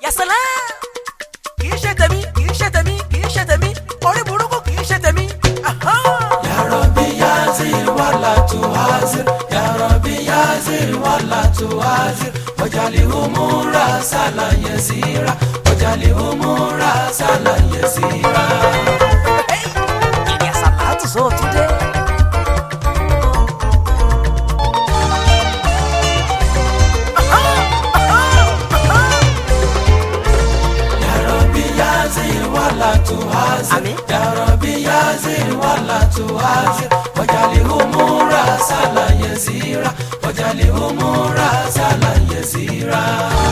yasala kì í ṣe tèmi kì í ṣe tèmi kì í ṣe tèmi orí burúkú kì í ṣe tèmi. Aha! Ya Rabbi yazir wala tuhazir Ya Rabbi yazir wala tuhazir wajali umura sala yasira wajali umura sala yasira. ìrìn àsàlátù sọ tún dé. Ya Rabbi yazir wala tuhazir Àmín. Ya Rabbi yazir wala tuhazir wajali umura sala yasira wajali umura sala yasira.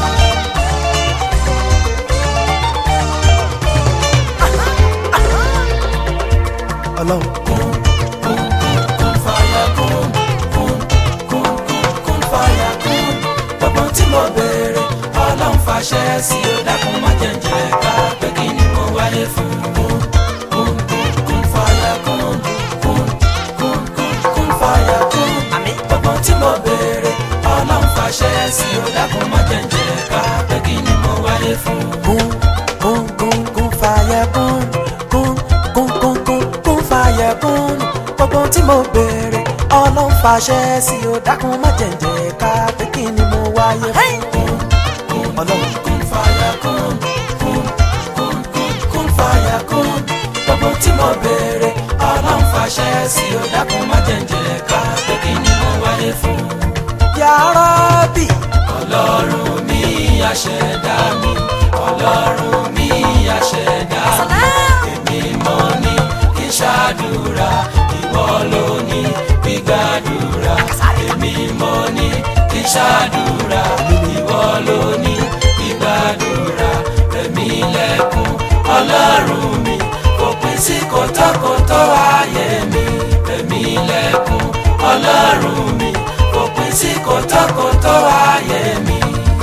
ọlọ́run Kun kun kun fàyà kun kun kun kun kun fàyà kun gbogbo tí mo béèrè ọlọ́run fàṣẹ sí i ó dákun má jẹ̀jẹ̀ ká pé kí ni mo wáyé fún kun kun kun kun fàyà kun kun kun kun kun fàyà kun Àmín. gbogbo tí mo béèrè ọlọ́run fàṣẹ sí i ó dákun má jẹ̀jẹ̀ ká pé kí ni mo wáyé fún kún kún kún kún fàyẹ kún kún kún kún kún kún fàyẹ kún gbogbo tí mo béèrè ọlọ́run fàṣẹ sí i ó dákun má jẹ̀ǹjẹ̀ ká pé kí ni mo wáyé fún ọlọ́run kun fàyà kun kun kun kun kun fàyà kun gbogbo tí mo béèrè ọlọ́run fàṣẹ sí i ó dákun má jẹ̀ǹjẹ̀ ká pé kí ni mo wáyé fún. Ya Rabbi ọlọ́run mi àṣẹ̀dá mi ọlọ́run mi àṣẹ̀dá mi èmi mọ̀ ní kí n ṣàdúrà ìwọ ló ní gbígbàdúrà èmi mọ̀ ní kí n ṣàdúrà ìwọ ló ní gbígbàdúrà èmi lẹ́kùn ọlọ́run mi fòpin sí kòtòkòtò ayé mi èmi lẹ́kùn ọlọ́run mi fòpin sí kòtòkòtò ayé mi.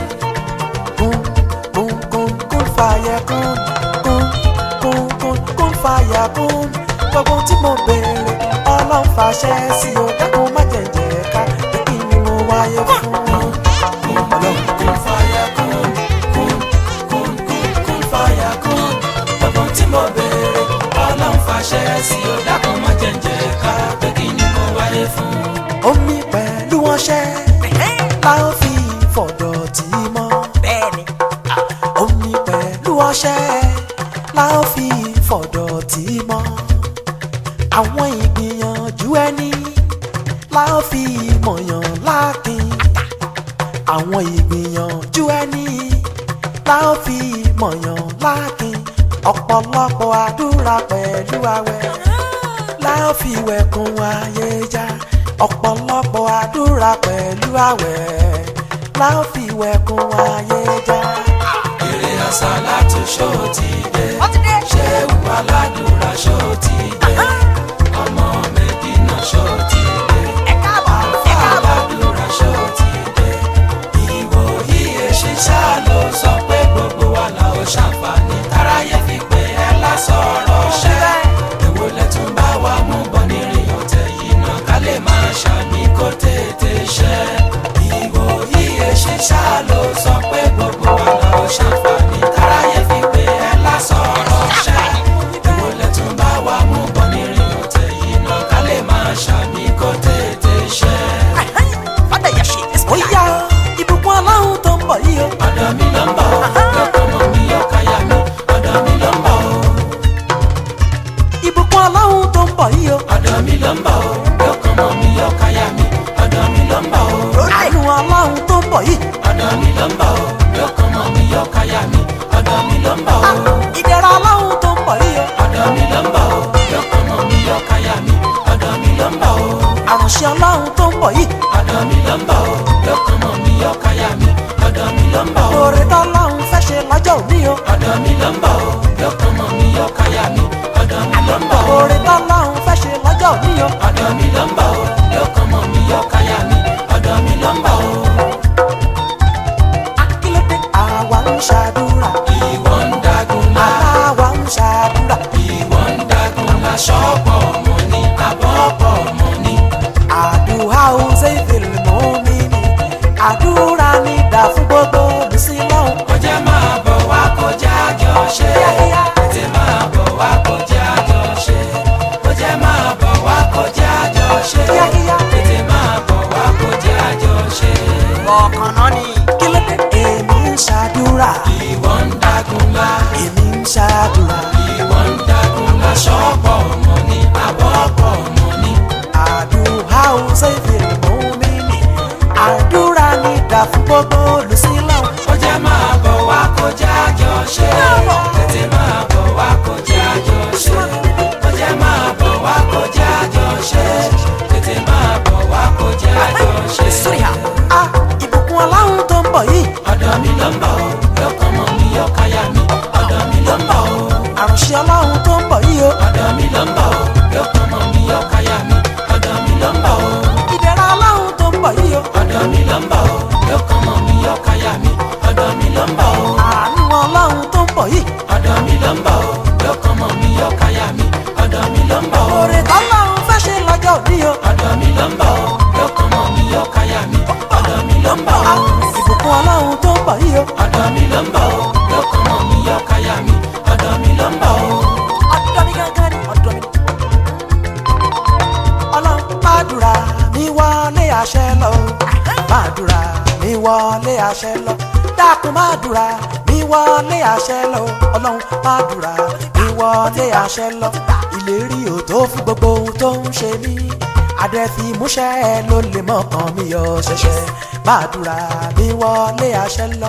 kún kún kún kún fàyẹ kún kún kún kún kún fàyẹ kún gbogbo tí mo béèrè ọlọ́run fàṣẹ sí i ó dákun má jẹ̀ǹjẹ̀ ká pé kí ni mo wáyé fún ọlọ́run. Kun fàyà kun, kun, kun, kun, kun fàyà kun. Gbogbo tí mo béèrè, ọlọ́run fàṣẹ sí i, ó dákun má jẹ̀ǹjẹ̀ ká pé kí ni mo wáyé fún. omi pẹ̀lú ọṣẹ la ó fi fọ̀dọ̀ tí mọ́. bẹ́ẹ̀ni omi pẹ̀lú ọṣẹ la ó fi fọ̀dọ̀ tí mọ́. àwọn ìgbìyànjú ẹni la ó fi mọ̀yàn lákin. àwọn ìgbìyànjú ẹni la ó fi mọ̀yàn lákin. ọ̀pọ̀lọpọ̀ àdúrà pẹ̀lú àwẹ̀ la ó fi wẹ̀kùn ayé já. ọ̀pọ̀lọpọ̀ àdúrà pẹ̀lú àwẹ̀ la ó fi wẹ̀kùn ayé já. Eré àsálàtù ṣó ti dé. Ó ti dé. Ṣéwù aládùúrà ṣó ti dé. Ọmọ Mẹ́dínà ṣó ti dé. ẹ káàbọ̀ ẹ káàbọ̀. aládùúrà ṣó ti dé. Ìwò yíyẹ ṣiṣẹ́ ló sọ pé gbogbo wa la ó ṣàǹfààní. Táráyé fi pé ẹ lásọ̀rọ̀ ṣẹ́. Èwo lẹ tún bá wa mú bọ̀ nírìn ọ̀tẹ̀ yìí náà ká lè máa ṣàmì kó tètè ṣẹ́. Ìwò yíyẹ ṣiṣẹ́ ló sọ pé gbogbo wa la ó ṣàǹfààní. Táráyé fi pé ẹ lásọ̀rọ̀ ṣẹ́. Èwo lẹ tún bá wa mú bọ̀ nírìn ọ̀tẹ̀ yìí náà ká lè máa ṣàmì kó tètè ṣẹ́. fada yà ṣe ó yá ìbùkún aláhùn tó ń bọ̀ yìí o. ọ̀dọ̀ mi ló ń bọ̀ ọ́ lọ́kọ̀ mọ́ mi yọ káyà mi ọ̀dọ̀ mi ló ń bọ̀ ọ́ ìbùkún aláhùn tó ń bọ̀ yìí o. ọ̀dọ̀ mi ló ń bọ̀ ọ́ lọ́kọ̀ mọ́ mi yọ káyà mi ọ̀dọ̀ mi ló ń bọ̀ ọ́ àánú aláhùn tó ń bọ̀ yìí. ọ̀dọ̀ mi ló ń bọ̀ ọ́ lọ́kọ̀ mọ́ mi yọ káyà mi ọ̀dọ̀ mi ló ń bọ̀ ọ́ ìdẹ̀ra aláhùn tó ń bọ̀ yìí o. ọ̀dọ̀ mi ló ń bọ̀ ọ́ lọ́kọ̀ mọ́ mi yọ káyà mi ọ̀dọ̀ mi ló ń bọ̀ ọ́ àrùnṣe aláhùn tó ń bọ̀ yìí. ọ̀dọ̀ mi ló ń bọ̀ ọ́ lọ́kọ̀ mọ́ mi yọ káyà mi ọ̀dọ̀ mi ló ń bọ̀ ọ́ lóore tọ́láhùn fẹ́ ṣe lọ́jọ́ òní o. ọ̀dọ̀ mi ló ń bọ̀ ọ́ lọ́kọ̀ mọ́ mi yọ káyà mi ọ̀dọ̀ mi ló ń bọ̀ ọ́ lóore tọ́láhùn fẹ́ ṣe lọ́jọ́ òní o. ọ̀dọ̀ mi ló ń bọ̀ ọ́ lọ́kàn mọ́ mi yọ káyà mi ọ̀dọ̀ mi ló ń bọ̀ ọ́ akílódé àwa ń ṣàdúrà. ìwọ ń dagun lá àwa ń ṣàdúrà. ìwọ ń dagun lá ṣọ́pọ̀ mọ́ ní abọ́pọ̀ mọ́ ní àdúrà ó ṣe ìfèlè mọ́ mi ni. àdúrà ní ìdá fún gbogbo olùsílọ́hún. ọjà máa bọ̀ gbàdúrà ìwọ ń dagunlá èmi ń ṣàdúrà ìwọ ń dagunlá ṣọ́pọ̀ ọmọ ní abọ́pọ̀ ọmọ ní. àdúrà ó ṣèfì mú mi nì àdúrà ní ìdá fún gbogbo olùsílẹ̀ ó jẹ́ máa bọ̀ wá kọjá àjọ ṣe tètè máa bọ̀ wá kọjá àjọ ṣe ó jẹ́ máa bọ̀ wá kọjá àjọ ṣe tètè máa bọ̀ wá kọjá àjọ ṣe. a ìbùkún ọlọ́run tó ń bọ̀ yìí ọ̀dọ̀ mi ló ń bọ̀ o lọ́kàn mọ́ mi ọ̀káyà mi ọ̀dọ̀ mi ló ń bọ̀ o àrùnṣe ọlọ́run tó ń bọ̀ yìí o ọ̀dọ̀ mi ló ń bọ̀ o lọ́kàn mọ́ mi ọ̀káyà mi ọ̀dọ̀ mi ló ń bọ̀ o ìdẹ̀ra ọlọ́run tó ń bọ̀ yìí o ọ̀dọ̀ mi ló ń bọ̀ o lọ́kàn mọ́ mi ọ̀káyà mi ọ̀dọ̀ mi ló ń bọ̀ o àánú ọlọ́run tó ń bọ̀ yìí ọ̀dọ̀ mi ló ń bọ̀ o lọ́kàn mọ́ mi ọ̀káyà mi ọ̀dọ̀ mi ló ń bọ̀ o oore tọ́lọ́run fẹ́ ṣe lọ́jọ́ òní o ọ̀dọ̀ mi ló ń bọ̀ o lọ́kàn mọ́ mi ọ̀káyà mi ọ̀dọ̀ mi ló ń bọ̀ a o ìbùkún ọlọ́run tó ń bọ̀ yìí o ọ̀dọ̀ mi ló ń bọ̀ o lọ́kàn mọ́ mi ọ̀káyà mi ọ̀dọ̀ mi ló ń bọ̀ o. ọ̀dọ̀ mi gángan ni ọ̀dọ̀ mi. ọlọ́run gbàdúrà mi wọlé àṣẹ lọ gbàdúrà mi wọlé àṣẹ lọ dákun gbàdúrà mi wọlé àṣẹ lọ ọlọ́run gbàdúrà mi wọlé àṣẹ lọ ìlérí ò tó fún gbogbo ohun tó ń ṣe mí àdẹ́fimúṣẹ́ ló lè mọ̀kàn mi yọ ṣẹ̀ṣẹ̀ gbàdúrà mi wọlé àṣẹ lọ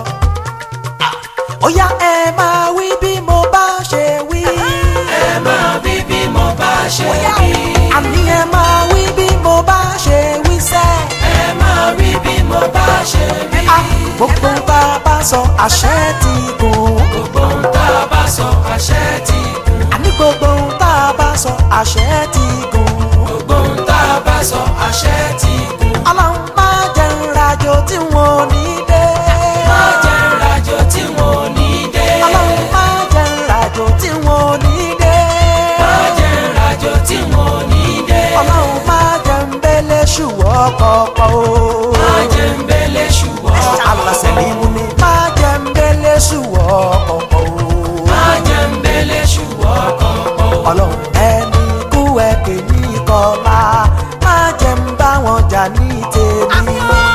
ó yá ẹ máa wí bí mo bá ṣe wí. ẹ máa bí bí mo bá ṣe wí. àní ẹ máa wí bí mo bá ṣe wí sẹ́. ẹ máa rí bí mo bá ṣe wí. a gbogbo bá a bá sọ àṣẹ ti gùn. gbogbo ohun tá a bá sọ àṣẹ ti gùn. àní gbogbo ohun tá a bá sọ àṣẹ ti gùn. gbogbo ohun tá a bá sọ àṣẹ ti gùn. ọlọ́run máa jẹ́ ìrìnàjò tí wọn ò ní dé. má jẹ́ ìrìnàjò tí wọn ò ní dé. ọlọ́run máa jẹ́ ìrìnàjò tí wọn ò ní dé. má jẹ́ ìrìnàjò tí wọn ò ní dé. ọlọ́run máa jẹ́ ń bẹ́lẹ̀ ṣùwọ́ kọ̀ọ̀kan o. má jẹ́ ń bẹ́lẹ̀ ṣùgbọ́n. alasẹ ni mu ni máa jẹ ń bẹlẹ ṣùwọ ọkọ má jẹ́ ń bẹ́lẹ̀ ṣùgbọ́n kọ̀ọ̀kan. Ọlọ́run ẹni kú ẹ pè ní kọlá máa jẹ ń bá wọn jà ní tèmi.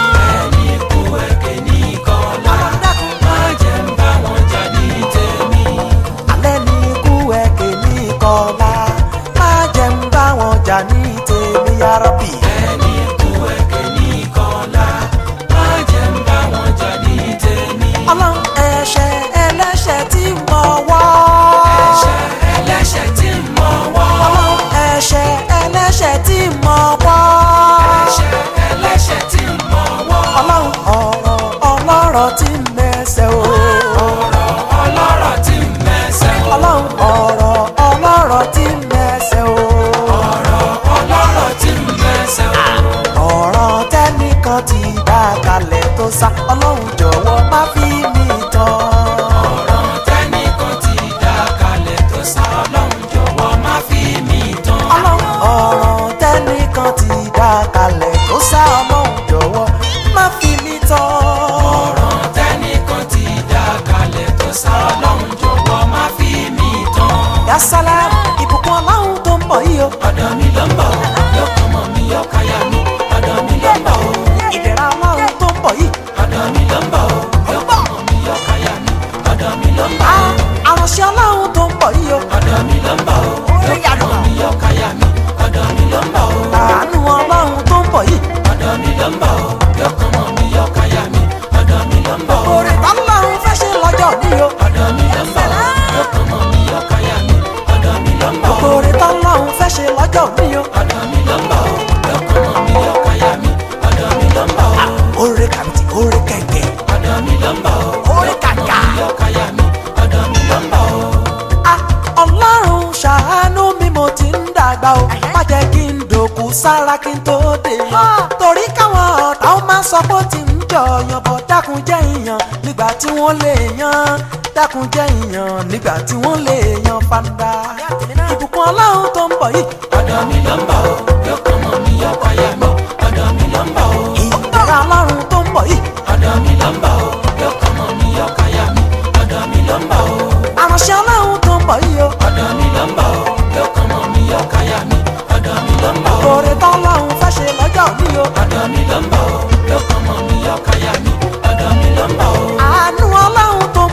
ẹni kú ẹ̀kẹ́ ní kọ́lá. má jẹ́ ń bá wọn jà ní tèmi. alẹ́ ní kú ẹ pè ní kọlá máa jẹ ń bá wọn jà ní tèmi yarabi. ẹni kú ẹ̀kẹ́ ní kọ́lá. má jẹ́ ń bá wọn jà ní tèmi. Ọlọ́run ẹ̀ṣẹ̀ ẹlẹ́ṣẹ̀ tí mo wọ́. ẹ̀ṣẹ̀ ẹlẹ́ṣẹ̀ tí mo wọ́. Ọlọ́run ẹ̀ṣẹ̀ ẹlẹ́ṣẹ̀ tí mo wọ́. ẹ̀ṣẹ̀ ẹlẹ́ṣẹ̀ tí mo wọ́. Ọlọ́run ọ̀rọ̀ ọlọ́rọ̀ tí mẹ́sẹ̀ o. ọ̀rọ̀ ọlọ́rọ̀ tí mẹ́sẹ̀ o. Ọlọ́run ọ̀rọ̀ ọlọ́rọ̀ tí mẹ́sẹ̀ o. ọ̀rọ̀ ọlọ́rọ̀ tí mẹ́sẹ̀ o. ọ̀rọ̀ tẹ́nìkan ti dá kalẹ̀ tó sá Ọlọ́run jọ̀wọ́ má fi mí tán. ọ̀rọ̀ tẹ́nìkan ti dá kalẹ̀ tó sá ọlọ́run jọ̀wọ́ má fi mí tán. Ọlọ́run ọ̀rọ̀ tẹ́nìkan ti dá kalẹ̀ tó sá Ọlọ́run jọ̀wọ́ má fi mí tán. ọ̀rọ̀ tẹ́nìkan ti dá kalẹ̀ tó sá ọlọ́run jọ̀wọ́ má fi mí tán. yasala ìbùkún Ọlọ́run tó ń bọ̀ yìí o. ọ̀dọ̀ mi ló ń bọ̀ o yọkàn mọ́ mi yọkàyà mi ọ̀dọ̀ mi ló ń bọ̀ o ìdẹ̀ra Ọlọ́run tó ń bọ̀ yìí. ọ̀dọ̀ mi ló ń bọ̀ o yọkàn mọ́ mi yọkàyà mi ọ̀dọ̀ mi ló ń bọ̀ a o àránṣẹ́ Ọlọ́run tó ń bọ̀ yìí o. ọ̀dọ̀ mi ló ń bọ̀ o yọkàn mọ́ mi yọkàyà mi ọ̀dọ̀ mi ló ń bọ̀ o àánú Ọlọ́run tó ń bọ̀ yìí. ọ̀dọ̀ mi ló ń bọ̀ o yọkàn mọ́ mi yọkàyà mi ọ̀dọ̀ mi ló ń bọ̀ o oore tọ́lọ́run fẹ́ ṣe lọ́jọ́ ní o. ọ̀dọ̀ mi ló ń bọ̀ o yọkàn mọ́ mi yọkàyà mi ọ̀dọ̀ mi ló ń bọ̀ o oore tọ́lọ́run fẹ́ ṣe lọ́jọ́ ní o. ọ̀dọ̀ mi ló ń bọ̀ o yọkàn mọ́ mi yọkàyà mi ọ̀dọ̀ mi ló ń bọ̀ o oore kàbìtì oore kẹ̀kẹ́. ọ̀dọ̀ mi ló ń bọ̀ o Orí kàkà. yọkàyà mi ọ̀dọ̀ mi ló ń bọ̀ o. a ọlọ́run ṣàánú mi mo ti ń dàgbà o má jẹ́ kí n dòkú sára kí n tó dé yan torí káwọn ọ̀tá ó máa sọ pé ó ti ń jọyàn bọ̀ dákun jẹ́ ìyàn nígbà tí wọ́n lè yan dákun jẹ́ ìyàn nígbà tí wọ́n lè yan fanda ìbùkún ọlọ́run tó ń bọ̀ yìí ọ̀dọ̀ mi ló ń bọ̀ o yọkàn mọ́ mi yọkàyà mi ọ̀dọ̀ mi ló ń bọ̀ o ìdẹ̀ra ọlọ́run tó ń bọ̀ yìí ọ̀dọ̀ mi ló ń bọ̀ o yọkàn mọ́ mi yọkàyà mi ọ̀dọ̀ mi ló ń bọ̀ o àránṣẹ́ ọlọ́run tó ń bọ̀ yìí o ọ̀dọ̀ mi ló ń bọ̀ o yọkàn mọ́ mi yọkàyà mi ọ̀dọ̀ mi ló ń bọ̀ o oore tọ́lọ́run fẹ́ ṣe lọ́jọ́ ní o ọ̀dọ̀ mi ló ń bọ̀ o yọkàn mọ́ mi yọkàyà mi ọ̀dọ̀ mi ló ń bọ̀ o àánú ọlọ́run tó ń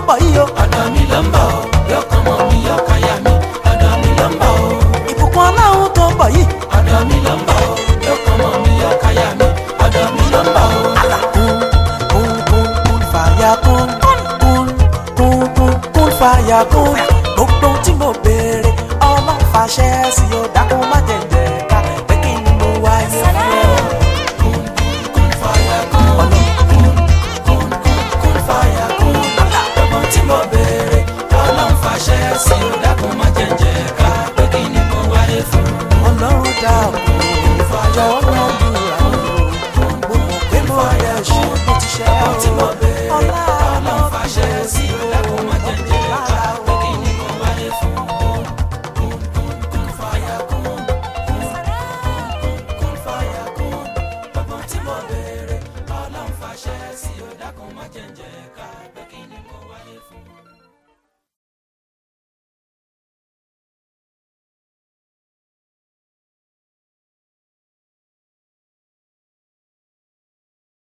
fàyà kún gbogbo tí mo béèrè ọlọ́run fàṣẹ sí i ó dákun má jẹ̀jẹ̀ ká pé kí ni mo wáyé fún ọ. kún fàyà kún kún kún fàyà kún gbogbo tí mo béèrè ọlọ́run fàṣẹ sí i ó dákun má jẹ̀jẹ̀ ká pé kí ni mo wáyé fún. ọlọ́run dákun jọ̀wọ́ gbàdúrà o mo mọ̀ pé mo yẹ ṣe mo ti ṣe gbogbo tí mo ọ́ béèrè ọlá ọlọ́run fàṣẹ sí i ó dákun má jẹ̀jẹ̀ ká pé kí ni mo wáyé fún. kún kún fàyà kún kún fàyà kún gbogbo tí mo béèrè ọlọ́run fàṣẹ sí i ó dákun má jẹ̀jẹ̀ ká pé kí ni mo wáyé fún.